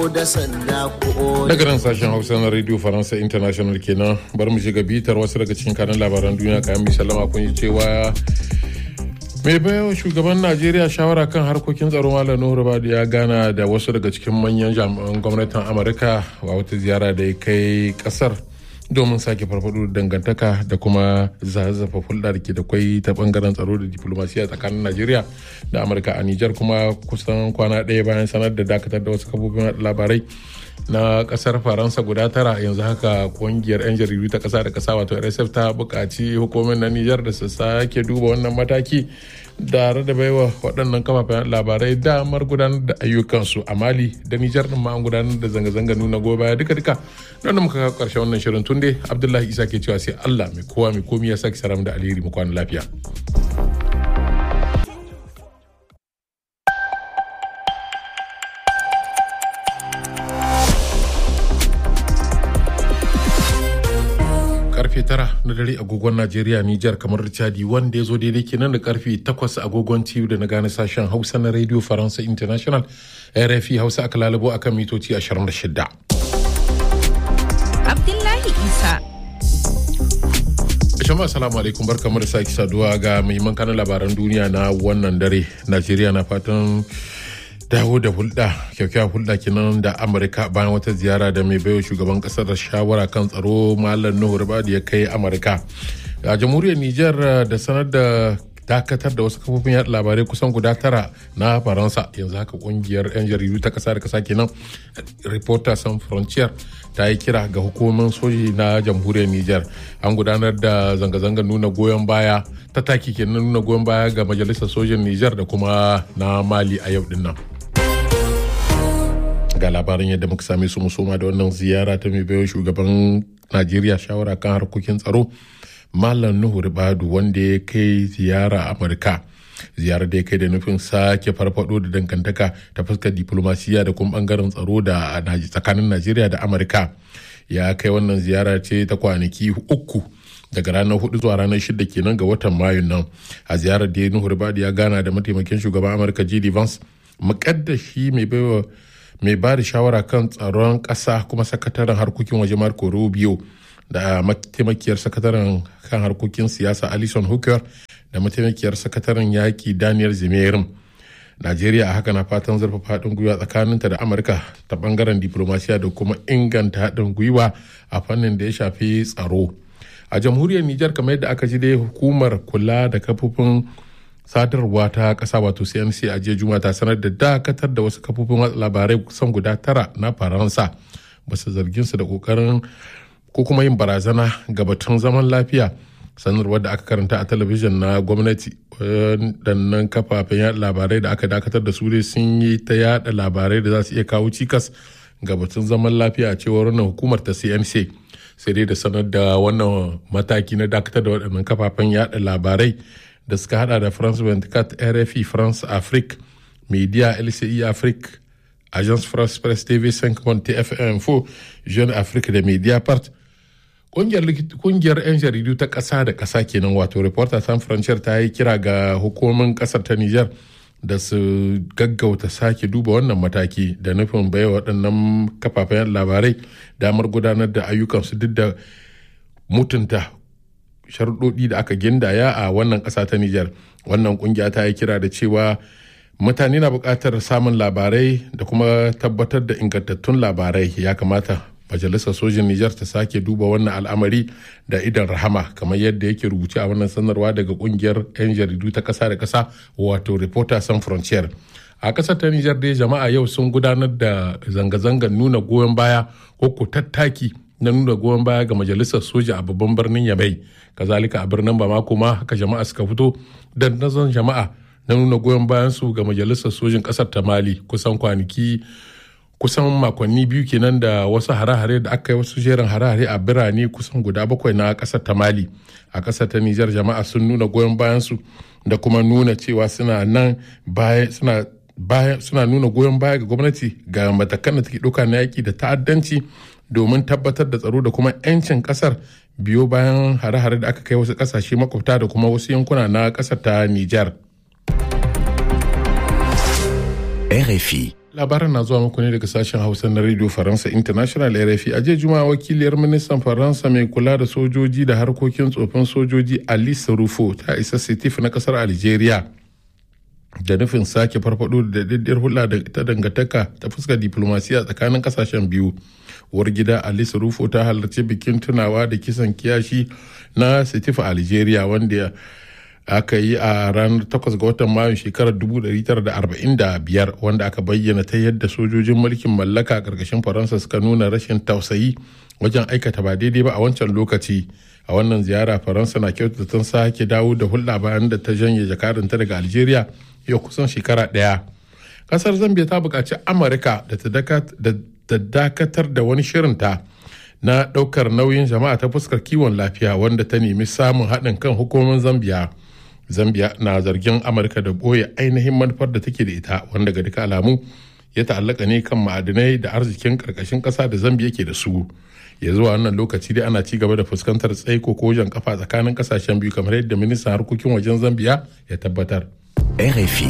da sanda ko daga nan sashen hausa na radio faransa international kenan bar mu shiga bitar wasu daga cikin kanan labaran duniya kayan mai sallama kun yi cewa mai bayan shugaban najeriya shawara kan harkokin tsaro malam nuhu rubadu ya gana da wasu daga cikin manyan jami'an gwamnatin amurka a wata ziyara da ya kai kasar domin sake farfado da dangantaka da kuma zazzafa hulɗa da ke da kwai ta bangaren tsaro da diplomasiya tsakanin najeriya da amurka a nijar kuma kusan kwana ɗaya bayan sanar da dakatar da wasu kafofin labarai na kasar faransa guda tara yanzu haka kungiyar 'yan jaridu ta kasa da kasa wato rsf ta buƙaci hukumin na nijar da su sake duba wannan mataki tare da baiwa waɗannan kafafen labarai damar gudanar da ayyukansu a mali da nijar ɗin ma an gudanar da zanga-zanga nuna goyon baya duka-duka don muka kawo ƙarshen wannan shirin tun dai abdullahi isa ke cewa sai allah mai kowa mai komi ya sake saram da alheri mu kwana lafiya. karfe tara na dare agogon Najeriya Nijar kamar Chadi wanda ya zo daidai kenan da karfe takwas agogon TU da na gane sashen Hausa na Radio Faransa International RFI Hausa aka lalabo akan mitoci 26. Abdullahi Isa. Shama assalamu alaikum barkamu da sake saduwa ga muhimman kanan labaran duniya na wannan dare. Najeriya na fatan dawo da hulɗa kyakkyawar hulɗa kenan da amurka bayan wata ziyara da mai baiwa shugaban ƙasar shawara kan tsaro malam nuhu ribadu ya kai amurka a jamhuriyar niger da sanar da dakatar da wasu kafofin yaɗa labarai kusan guda tara na faransa yanzu haka kungiyar 'yan jaridu ta kasa da kasa kenan reporters sans frontier ta yi kira ga hukumomin soji na jamhuriyar niger an gudanar da zanga-zangar nuna goyon baya ta taki kenan nuna goyon baya ga majalisar sojin niger da kuma na mali a yau din nan ga labarin yadda muka same su musoma da wannan ziyara ta mai baiwa shugaban najeriya shawara kan harkokin tsaro malam nuhu ribadu wanda ya kai ziyara amurka ziyarar da ya kai da nufin sake farfado da dangantaka ta fuskar diplomasiya da kuma bangaren tsaro da tsakanin najeriya da amurka ya kai wannan ziyara ce ta kwanaki uku daga ranar hudu zuwa ranar shida kenan ga watan mayun nan a ziyarar da nuhu ribadu ya gana da mataimakin shugaban amurka jd vance mukaddashi mai baiwa mai ba da shawara kan tsaron ƙasa kuma sakataren harkokin waje marco rubio da mataimakiyar sakataren kan harkokin siyasa alison hooker da mataimakiyar sakataren yaƙi daniel zimerin najeriya a haka na fatan zurfafa haɗin gwiwa tsakaninta da amurka ta ɓangaren diplomasiya da kuma inganta haɗin gwiwa a fannin da ya shafi tsaro a jamhuriyar nijar kamar yadda aka ji dai hukumar kula da kafofin sadarwa ta kasa wato cnc a jiya juma ta sanar da dakatar da wasu kafofin watsa labarai kusan guda tara na faransa basu zargin su da kokarin ko kuma yin barazana ga batun zaman lafiya sanarwar da aka karanta a talabijin na gwamnati waɗannan kafafen yada labarai da aka dakatar da su dai sun yi ta yada labarai da za su iya kawo cikas ga batun zaman lafiya a cewar wannan hukumar ta cnc sai dai da sanar da wannan mataki na dakatar da waɗannan kafafen yada labarai da suka hada da france 24 rfi france afrique media lci afrique agence france presse tv 5 tfm 4 jeune afrique da media part kungiyar 'yan jaridu ta ƙasa da ƙasa kenan wato reporter san frontier ta yi kira ga hukumomin ƙasar ta niger da su gaggauta sake duba wannan mataki da nufin baiwa waɗannan kafafen labarai damar gudanar da ayyukansu duk da mutunta sharuɗoɗi da aka gindaya a wannan ƙasa ta Nijar. Wannan ƙungiya ta yi kira da cewa mutane na buƙatar samun labarai da kuma tabbatar da ingantattun labarai ya kamata majalisar sojin Nijar ta sake duba wannan al'amari da idan rahama kamar yadda yake rubuce a wannan sanarwa daga ƙungiyar 'yan jaridu ta ƙasa da ƙasa wato Reporter Sans Frontier. A ƙasar ta Nijar dai jama'a yau sun gudanar da zanga-zangar nuna goyon baya ko ko tattaki na nuna goyon baya ga majalisar soja a babban birnin yamai kazalika a birnin bamako ma haka jama'a suka fito dandazon jama'a na nuna goyon bayan su ga majalisar sojin kasar ta mali kusan kwanaki kusan makonni biyu kenan da wasu hare-hare da aka yi wasu jerin hare-hare a birane kusan guda bakwai na kasar ta mali a kasar ta nijar jama'a sun nuna goyon bayan su da kuma nuna cewa suna nan baya suna baya suna nuna goyon baya ga gwamnati ga matakan da take ɗauka na yaƙi da ta'addanci domin tabbatar da tsaro da kuma 'yancin kasar biyo bayan hare-hare da aka kai wasu kasashe makwabta da kuma wasu yankuna na kasar ta Nijar. RFI. labaran na zuwa muku ne daga sashen hausa na radio faransa international rfi a jiya juma'a wakiliyar ministan faransa mai kula da sojoji da harkokin tsofin sojoji alice rufo ta isa sitif na kasar algeria da nufin sake farfado da daddiyar hulɗa ta dangantaka ta fuskar diplomasiya tsakanin kasashen biyu uwar gida alice rufo ta halarci bikin tunawa da kisan kiyashi na sitif algeria wanda aka yi a ranar 8 ga watan mayu shekarar 1945 wanda aka bayyana ta yadda sojojin mulkin mallaka a ƙarƙashin faransa suka nuna rashin tausayi wajen aikata ba daidai ba a wancan lokaci a wannan ziyara faransa na kyautata sake dawo da hulɗa bayan da ta janye jakarinta daga algeria yau kusan shekara ɗaya ƙasar zambia ta buƙaci amurka da ta dakatar da wani shirinta na ɗaukar nauyin jama'a ta fuskar kiwon lafiya wanda ta nemi samun haɗin kan hukumomin zambia zambia na zargin amurka da ɓoye ainihin manufar da take da ita wanda ga duka alamu ya ta'allaka ne kan ma'adinai da arzikin ƙarƙashin ƙasa da zambia ke da su ya zuwa wannan lokaci dai ana ci gaba da fuskantar tsaiko ko jan kafa tsakanin ƙasashen biyu kamar yadda ministan harkokin wajen zambia ya tabbatar RFI.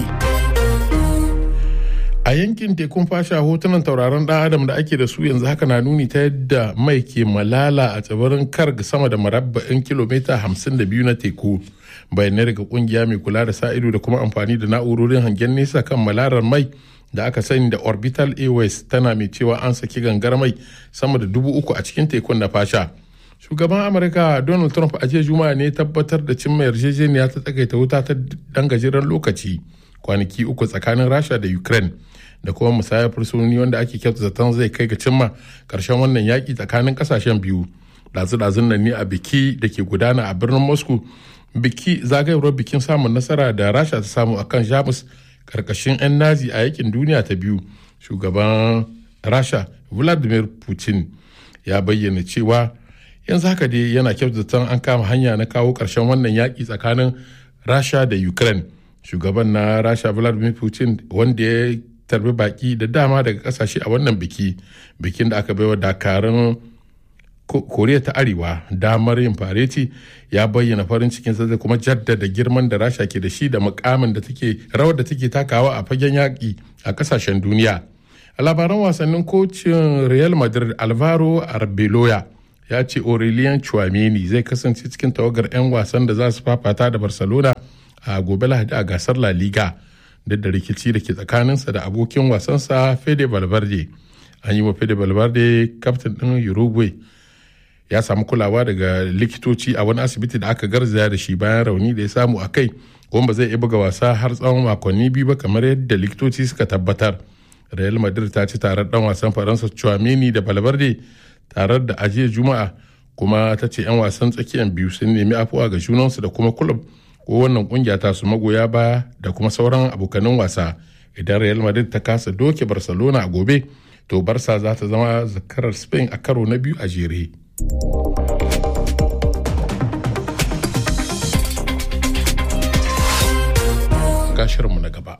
a yankin tekun fasha hotunan tauraron dan adam da ake da su yanzu haka na nuni ta yadda mai ke malala a tsibirin karg sama da marabba'in kilomita 52 na teku bayanai daga kungiya mai kula da sa ido da kuma amfani da na'urorin hangen nesa kan malarar mai da aka sani da orbital airways tana mai cewa an saki gangar mai sama da dubu uku a cikin tekun na fasha shugaban amurka donald trump a jiya juma'a ne tabbatar da cimma yarjejeniya ta tsagaita wuta ta dan gajeren lokaci kwanaki uku tsakanin rasha da ukraine da kuma musayar fursunoni wanda ake kyauta zaton zai kai ga cimma karshen wannan yaƙi tsakanin ƙasashen biyu ɗazu-ɗazun nan ne a biki da ke gudana a birnin moscow biki zagayewar bikin samun nasara da rasha ta samu akan jamus karkashin 'yan nazi a yakin duniya ta biyu shugaban rasha vladimir putin ya bayyana cewa yanzu haka dai yana kyautata an kama hanya na kawo ƙarshen wannan yaƙi tsakanin rasha da ukraine shugaban na rasha vladimir putin wanda ya tarbi baki da dama daga kasashe a wannan biki bikin da aka baiwa dakarun koriya ta arewa damar yin fareti ya bayyana farin cikin da kuma jaddada girman da rasha ke da shi da mukamin da take rawar da take takawa a fagen yaƙi a kasashen duniya a labaran wasannin kocin real madrid alvaro arbeloya ya ce aurelien chouameni zai kasance cikin tawagar 'yan wasan da za su fafata da barcelona a gobe lahadi a gasar la liga duk da rikici da ke tsakaninsa da abokin wasansa fede valverde an yi wa fede valverde kaftin ɗin uruguay ya samu kulawa daga likitoci a wani asibiti da aka garzaya da shi bayan rauni da ya samu a kai kuma ba zai iya buga wasa har tsawon makonni biyu ba kamar yadda likitoci suka tabbatar real madrid ta ci tarar dan wasan faransa chouameni da valverde tarar da ajiyar juma'a kuma ta ce 'yan wasan tsakiyar biyu sun nemi afuwa ga junansu da kuma kulub ko wannan kungiya ta su magoya baya da kuma sauran abokanin wasa idan real madrid ta kasa doke barcelona a gobe to barsa za ta zama zakarar spain a karo na biyu a jere gashirinmu na gaba